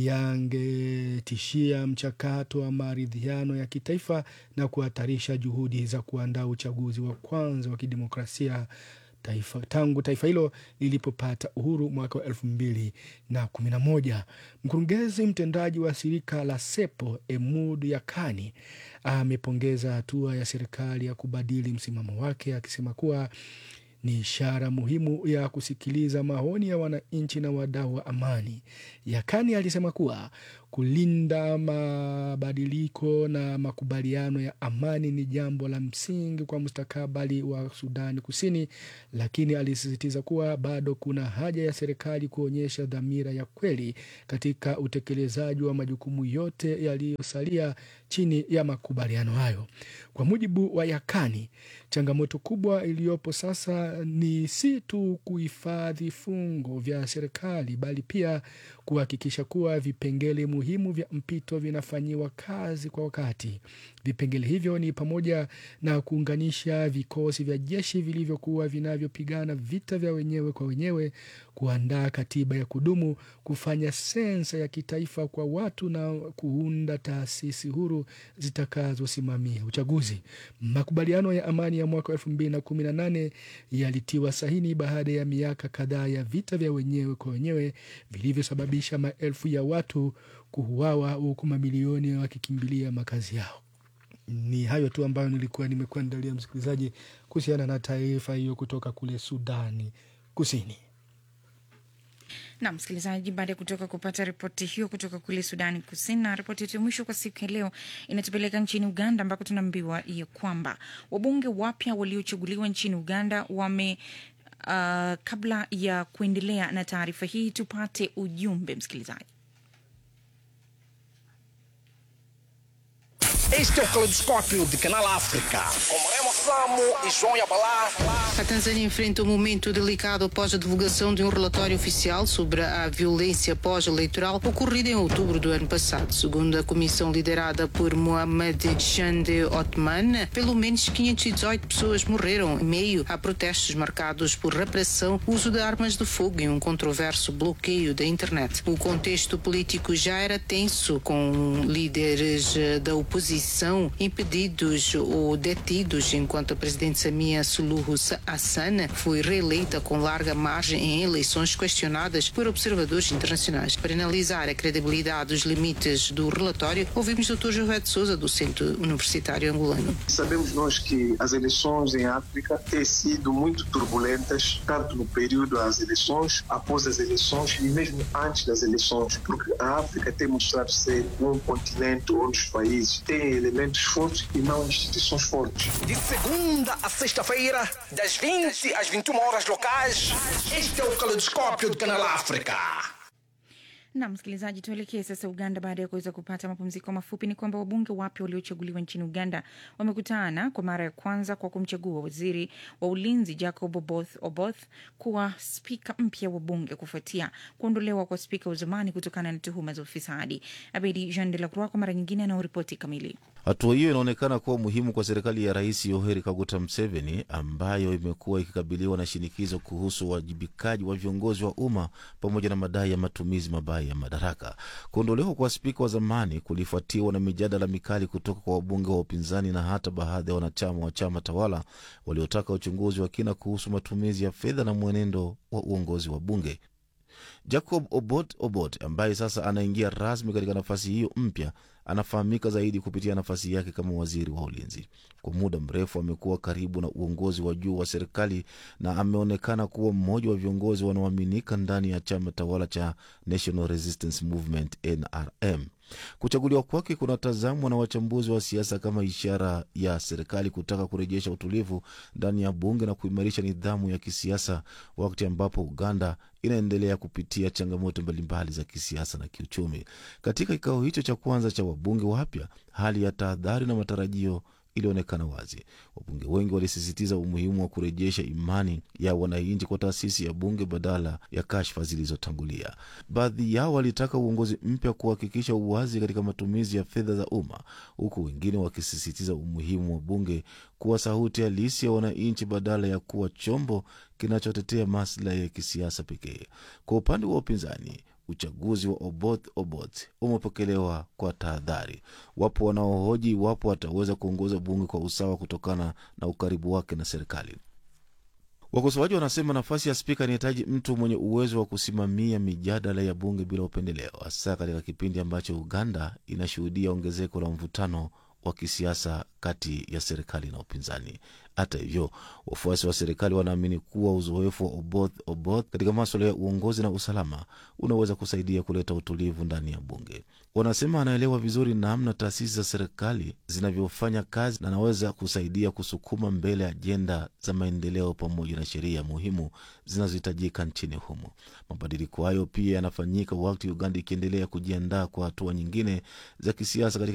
yangetishia mchakato wa maridhiano ya kitaifa na kuhatarisha juhudi za kuandaa uchaguzi wa kwanza wa kidemokrasia taifa, tangu taifa hilo lilipopata uhuru mwaka wa elfu mbili na kumi na moja. Mkurugenzi mtendaji wa shirika la SEPO Emud Yakani amepongeza hatua ya serikali ya kubadili msimamo wake akisema kuwa ni ishara muhimu ya kusikiliza maoni ya wananchi na wadau wa amani. Yakani alisema kuwa kulinda mabadiliko na makubaliano ya amani ni jambo la msingi kwa mustakabali wa Sudani Kusini, lakini alisisitiza kuwa bado kuna haja ya serikali kuonyesha dhamira ya kweli katika utekelezaji wa majukumu yote yaliyosalia chini ya makubaliano hayo. Kwa mujibu wa Yakani, changamoto kubwa iliyopo sasa ni si tu kuhifadhi fungo vya serikali bali pia kuhakikisha kuwa vipengele muhimu vya mpito vinafanyiwa kazi kwa wakati. Vipengele hivyo ni pamoja na kuunganisha vikosi vya jeshi vilivyokuwa vinavyopigana vita vya wenyewe kwa wenyewe, kuandaa katiba ya kudumu, kufanya sensa ya kitaifa kwa watu na kuunda taasisi huru zitakazosimamia uchaguzi. Makubaliano ya amani ya mwaka elfu mbili na kumi na nane yalitiwa sahini baada ya miaka kadhaa ya vita vya wenyewe kwa wenyewe vilivyosababisha maelfu ya watu kuuawa huku mamilioni wakikimbilia makazi yao. Ni hayo tu ambayo nilikuwa nimekuandalia msikilizaji, kuhusiana na taarifa hiyo kutoka kule Sudani Kusini. na msikilizaji, baada ya kutoka kupata ripoti hiyo kutoka kule Sudani Kusini, na ripoti yetu ya mwisho kwa siku ya leo inatupeleka nchini Uganda, ambako tunaambiwa ya kwamba wabunge wapya waliochaguliwa nchini Uganda wame uh, kabla ya kuendelea na taarifa hii, tupate ujumbe msikilizaji. Este é o Caleidoscópio de Canal África. Com Remo Samo e João Yabalá. A Tanzânia enfrenta um momento delicado após a divulgação de um relatório oficial sobre a violência pós-eleitoral ocorrida em outubro do ano passado. Segundo a comissão liderada por Mohamed Chande Othman, pelo menos 518 pessoas morreram em meio a protestos marcados por repressão, uso de armas de fogo e um controverso bloqueio da internet. O contexto político já era tenso, com líderes eh, da oposição impedidos ou detidos, enquanto a presidente Samia Suluhu Hassan foi reeleita com larga margem em eleições questionadas por observadores internacionais. Para analisar a credibilidade dos limites do relatório, ouvimos Dr. José de Souza, do Centro Universitário Angolano. Sabemos nós que as eleições em África têm sido muito turbulentas, tanto no período das eleições, após as eleições e mesmo antes das eleições, porque a África tem mostrado ser um continente onde os países têm elementos fortes e não instituições fortes. De segunda a sexta-feira, das 20 às 21 horas locais, este é o Caleidoscópio de Canal África. Na msikilizaji, tuelekee sasa Uganda. Baada ya kuweza kupata mapumziko mafupi, ni kwamba wabunge wapya waliochaguliwa nchini Uganda wamekutana kwa mara ya kwanza kwa kumchagua waziri wa ulinzi Jacob Oboth Oboth kuwa spika mpya wa bunge kufuatia kuondolewa kwa spika wa zamani kutokana na tuhuma za ufisadi. Abedi Jean de la Croix kwa mara nyingine anaoripoti kamili. Hatua hiyo inaonekana kuwa muhimu kwa serikali ya Rais Yoweri Kaguta Museveni ambayo imekuwa ikikabiliwa na shinikizo kuhusu uwajibikaji wa viongozi wa umma pamoja na madai ya matumizi mabaya ya madaraka. Kuondolewa kwa spika wa zamani kulifuatiwa na mijadala mikali kutoka kwa wabunge wa upinzani na hata baadhi ya wanachama wa chama tawala waliotaka uchunguzi wa kina kuhusu matumizi ya fedha na mwenendo wa uongozi wa bunge. Jacob Obot Obot ambaye sasa anaingia rasmi katika nafasi hiyo mpya anafahamika zaidi kupitia nafasi yake kama waziri wa ulinzi. Kwa muda mrefu amekuwa karibu na uongozi wa juu wa serikali na ameonekana kuwa mmoja wa viongozi wanaoaminika ndani ya chama tawala cha National Resistance Movement NRM. Kuchaguliwa kwake kunatazamwa na wachambuzi wa siasa kama ishara ya serikali kutaka kurejesha utulivu ndani ya bunge na kuimarisha nidhamu ya kisiasa, wakati ambapo Uganda inaendelea kupitia changamoto mbalimbali za kisiasa na kiuchumi. Katika kikao hicho cha kwanza cha wabunge wapya, hali ya tahadhari na matarajio ilionekana wazi. Wabunge wengi walisisitiza umuhimu wa kurejesha imani ya wananchi kwa taasisi ya bunge badala ya kashfa zilizotangulia. Baadhi yao walitaka uongozi mpya kuhakikisha uwazi katika matumizi ya fedha za umma, huku wengine wakisisitiza umuhimu wa bunge kuwa sauti halisi ya wananchi badala ya kuwa chombo kinachotetea maslahi ya kisiasa pekee. Kwa upande wa upinzani uchaguzi wa Oboth Oboth umepokelewa kwa tahadhari. Wapo wanaohoji iwapo ataweza kuongoza bunge kwa usawa kutokana na ukaribu wake na serikali. Wakosoaji wanasema nafasi ya spika inahitaji mtu mwenye uwezo wa kusimamia mijadala ya bunge bila upendeleo, hasa katika kipindi ambacho Uganda inashuhudia ongezeko la mvutano wa kisiasa kati ya serikali na upinzani. Hata hivyo, wafuasi wa serikali wanaamini kuwa uzoefu wa Oboth Oboth katika maswala ya uongozi na usalama unaweza kusaidia kuleta utulivu ndani ya bunge. Wanasema anaelewa vizuri namna taasisi za serikali zinavyofanya kazi na anaweza kusaidia kusukuma mbele ajenda za maendeleo pamoja na sheria muhimu zinazohitajika nchini humo. Mabadiliko hayo pia yanafanyika wakati Uganda ikiendelea kujiandaa kwa hatua nyingine za kisiasa katika